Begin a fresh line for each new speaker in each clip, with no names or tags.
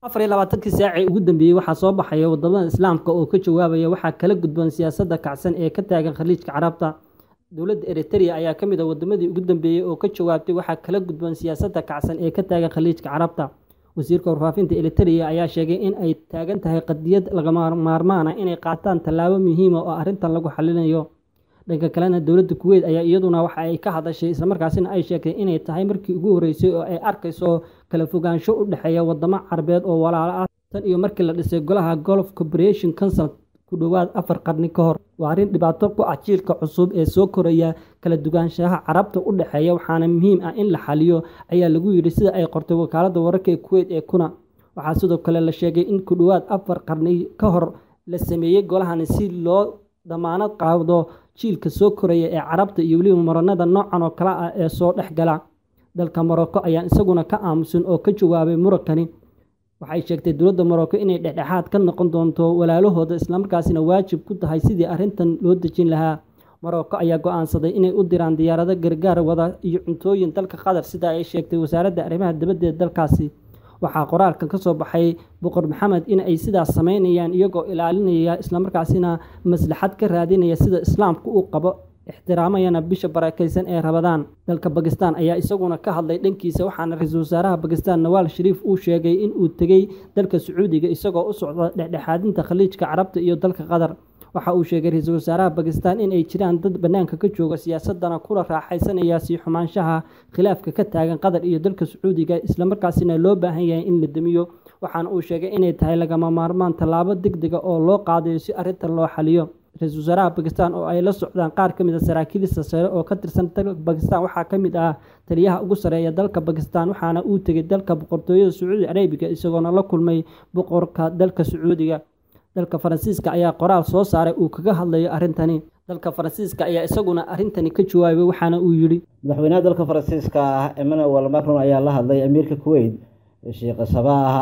afar iyo labaatankii saacii ugu dambeeyey waxaa soo baxaya wadamada islaamka oo ka jawaabaya waxaa kala gudboon siyaasadda kacsan ee ka taagan khaliijka carabta dowladda eritrea ayaa ka mid a wadamadii ugu dambeeyey oo ka jawaabtay waxaa kala gudboon siyaasadda kacsan ee ka taagan khaliijka carabta wasiirka warfaafinta eritrea ayaa sheegay in ay taagan tahay qadiyad lagama maarmaan ah inay qaataan tallaabo muhiima oo arrintan lagu xalinayo dhanka kalena dowladda kuweyt ayaa iyaduna waxa ay ka hadashay islamarkaasina ay sheegtay inay tahay markii ugu horreysay oo ay arkayso kala fogaansho u dhexeeya wadamo carabeed oo walaalo ah tan iyo markii la dhisay golaha golf corporation council ku dhowaad afar qarni ka hor waa arrin dhibaato ku ah jiilka cusub ee soo koraya kala dugaanshaha carabta u dhexeeya waxaana muhiim ah in la xaliyo ayaa lagu yidhi sida ay qortay wakaaladda wararka ee kuweyt ee kuna waxaa sidoo kale la sheegay in ku dhowaad afar qarni ka hor la sameeyey golahani si loo damaanad qaado jiilka soo koraya ee carabta iyo weliba muranada noocan oo kale ah ee soo dhex gala dalka morocco ayaa isaguna ka aamusan oo ka jawaabay murankani waxay sheegtay dowladda morocco inay dhexdhexaad ka noqon doonto walaalahooda islamarkaasina waajib ku tahay sidii arrintan loo dejin lahaa morocco ayaa go-aansaday inay u diraan diyaarado gargaar wada iyo cuntooyin dalka qatar sida ay sheegtay wasaaradda arrimaha dibadda ee dalkaasi waxaa qoraalkan ka soo baxay boqor maxamed in ay sidaas sameynayaan iyagoo ilaalinaya islamarkaasina maslaxad ka raadinaya sida islaamku uu qabo ixtiraamayana bisha barakaysan ee rabadaan dalka bakistan ayaa isaguna ka hadlay dhankiisa waxaana ra-iisul wasaaraha bakistan nawaal shariif uu sheegay in uu tegey dalka sacuudiga isagoo u socda dhexdhexaadinta khaliijka carabta iyo dalka qatar waxa uu sheegay ra-iisul wasaaraha bakistan in ay jiraan dad bannaanka ka jooga siyaasadana kula raaxaysanaya sii xumaanshaha khilaafka ka taagan qatar iyo dalka sacuudiga islamarkaasina loo baahan yahay in la demiyo waxaana uu sheegay inay tahay lagama maarmaan tallaabo degdega oo loo qaadayo si arrintan loo xaliyo ra-iisul wasaaraha bakistan oo ay la socdaan qaar ka mid a saraakiilista sare oo ka tirsan dalka bakistan waxaa ka mid ah taliyaha ugu sareeya dalka bakistan waxaana uu tegay dalka boqortooyada sacuudi arabiga isagoona la kulmay boqorka dalka sacuudiga dalka faransiiska ayaa qoraal soo saaray uu kaga hadlayo arrintani dalka faransiiska ayaa isaguna arrintani ka jawaabay waxaana uu yidhi
madaxweynaha dalka faransiiska ah emmanuel macron ayaa la hadlay amiirka kuweyt sheekh sabaah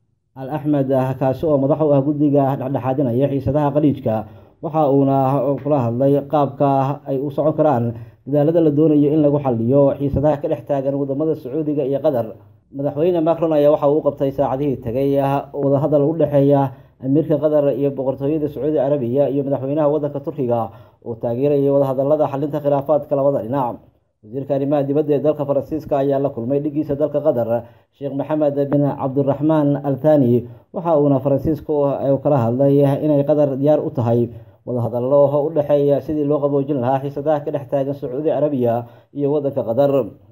al axmed kaasi oo madax u ah guddiga dhexdhexaadinaya xiisadaha khaliijka waxa uuna kula hadlay qaabka ay u socon karaan dadaalada la doonayo in lagu xaliyo xiisadaha ka dhex taagan wadamada sacuudiga iyo qatar madaxweyne macron ayaa waxa uu qabtay saacadihii tegay wadahadal u dhexeeya amiirka qatar iyo boqortooyada sacuudi carabiya iyo madaxweynaha wadanka turkiga oo taageerayay wadahadalada xalinta khilaafaadka labada dhinac wasiirka arrimaha dibadda ee dalka faransiiska ayaa la kulmay dhigiisa dalka qatar sheekh maxamed bin cabdiraxmaan al thani waxa uuna faransiisku kala hadlay inay qatar diyaar u tahay wadahadallo u dhexeeya sidii loo qaboojin lahaa xiisadaha ka dhex taagan sacuudi carabiya iyo wadanka qatar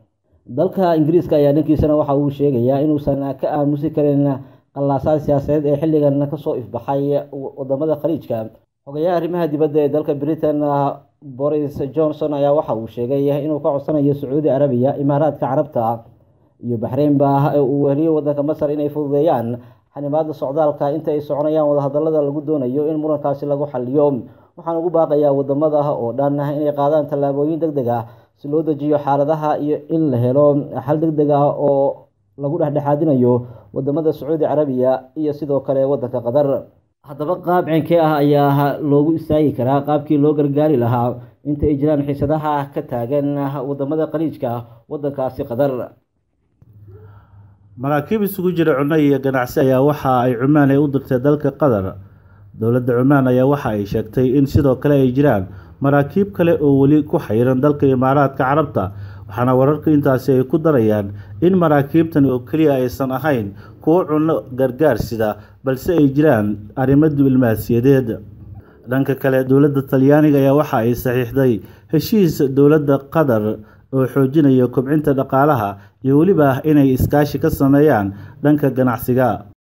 dalka ingiriiska ayaa dhankiisana waxa uu sheegayaa inuusan ka aamusi karin qallaasaad siyaasadeed ee xilligan kasoo ifbaxay wadamada khaliijka xogayaha arrimaha dibadda ee dalka britain boris johnson ayaa waxa uu sheegay inuu ka codsanayo sacuudi carabiya imaaraadka carabta iyo baxreynba uu weheliyo wadanka masar inay fududeeyaan xanimaada socdaalka inta ay soconayaan wadahadalada lagu doonayo in murankaasi lagu xaliyo waxaan ugu baaqayaa wadamada oo dhan inay qaadaan tallaabooyin deg deg ah si loo dejiyo xaaladaha iyo in la helo xal deg deg ah oo lagu dhexdhexaadinayo wadamada sacuudi carabiya iyo sidoo kale wadanka qatar haddaba qaab ceenkee ah ayaa loogu istaagi karaa qaabkii loo gargaari lahaa inta ay jiraan xiisadaha ka taagan wadamada khaliijka wadankaasi qatar
maraakiib isugu jira cunno iyo ganacsi ayaa waxa ay cumaan ay u dirtay dalka qatar dowladda cumaan ayaa waxa ay sheegtay in sidoo kale ay jiraan maraakiib kale oo weli ku xayiran dalka imaaraadka carabta waxaana wararka intaasi ay ku darayaan in maraakiibtani oo keliya aysan ahayn kuwo cunno gargaar sida balse ay jiraan arrimo diblomaasiyadeed dhanka kale dowladda talyaaniga ayaa waxa ay saxiixday heshiis dowladda qatar oo xoojinaya kobcinta dhaqaalaha iyo weliba inay iskaashi ka sameeyaan dhanka ganacsiga